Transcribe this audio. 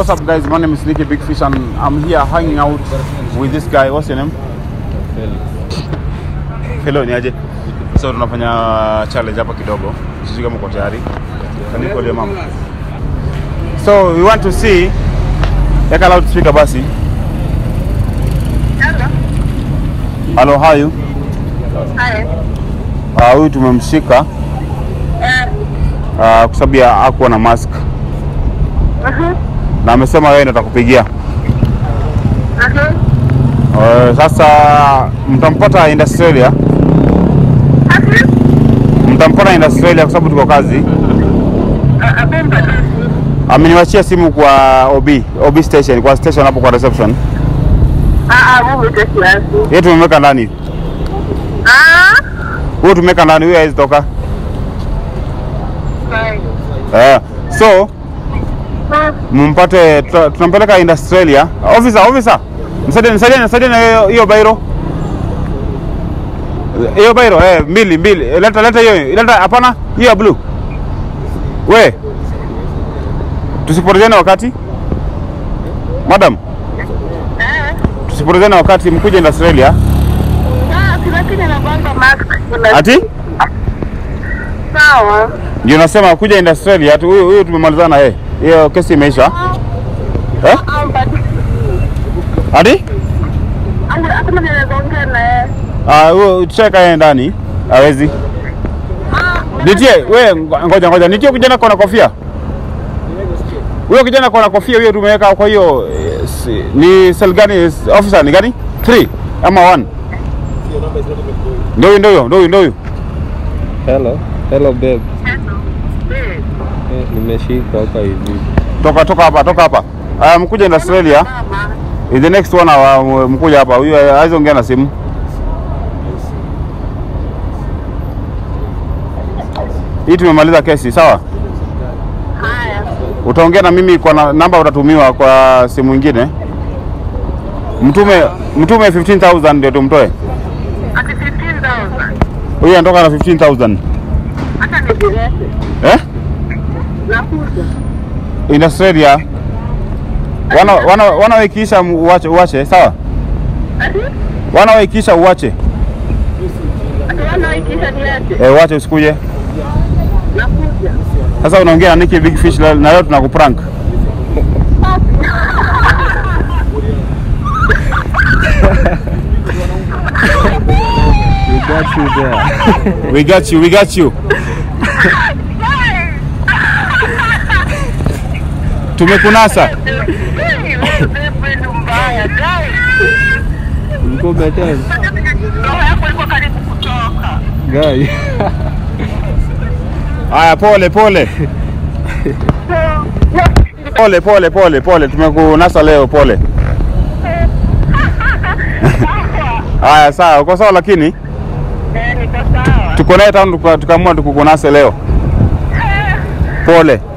what's up, guys? My name is Nicky Big Fish, and I'm here hanging out with this guy. What's your name? Hello, ni aje? So tunafanya challenge hapa kidogo, sijui kama uko tayari. Can you call your mom? So we want to see, weka loudspeaker basi. Hello, how are you? Hi. Ah, huyu tumemshika Eh, ah, kwa sababu ya hakuwa na mask mhm, na amesema wewe ndio atakupigia. mhm. Uh, sasa mtampata in Australia, Ati? mtampata in Australia kwa sababu tuko kazi. Ah, ah, Bumba tu. Ameniwachia simu kwa OB, OB station, kwa station hapo kwa reception. Ah, ah, Bumba tu kiasi. Yeye tumemweka ndani. Ah, Huyo tumeweka ndani, huyo hawezi toka. fine. Eh, so Hmm, mpate, tuta- tunampeleka in Australia. Officer, officer. Msaidie, msaidie, msaidie na hiyo- hiyo bairo. Hiyo bairo, eh, mbili, mbili. Leta, leta hiyo, leta, hapana, hiyo ya blue. We. Tusipotezane wakati. Madam, eh. tusipotezane wakati mkuje in Australia. Ah, kuna kile na banga mask. Kuna- Ati? Sawa. Ndio nasema kuja in Australia tu huyu huyu tumemalizana yeye. Hiyo kesi imeisha. Eh? Ah, but- Ati? Anga- hakuna mwenye anaweza ongea na yeye. Ah, huyo cheka yeye ndani. Hawezi. Ah, Nitie, we ngo- ngoja ngoja. Nitie kijana kona kofia. Huyo kijana kona kofia huyo tumeweka kwa hiyo eh, si- ni cell gani is- officer ni gani? 3 ama 1? Ndio huyo, ndio huyo, ndio huyo, ndio huyo. Hello, hello babe. eh. Eh, nimeshika hapa hivi. Toka toka hapa, toka hapa. Ah, mkuja in Australia. Mama. In the next one hour mkuja hapa. Huyo hawezi ongea na simu. Hii tumemaliza kesi, sawa? Haya. Utaongea na mimi kwa na, namba utatumiwa kwa simu ingine. Mtume mtume 15000 ndio tumtoe. Ati 15,000. Huyu anatoka na 15000. Hata nijirete. Eh? Nakuja. In Australia. Wana wana wana ikiisha uache uache, sawa? Ati? Wana ikiisha uache. Ati wana ikisha niache. Eh, uache usikuje. Nakuja. Sasa unaongea na Nicky Big Fish leo- na leo tunakuprank. We got you there. We got you, we got you. Tumekunasa. Ulikuwa umetenga? Roho yako iko karibu kutoka. Guy. Haya, pole pole. Pole pole pole pole, tumekunasa leo, pole. Haya, sawa, uko sawa, lakini Eh, niko sawa. tuko naye tangu tuka- tukaamua tukukunase leo. Pole.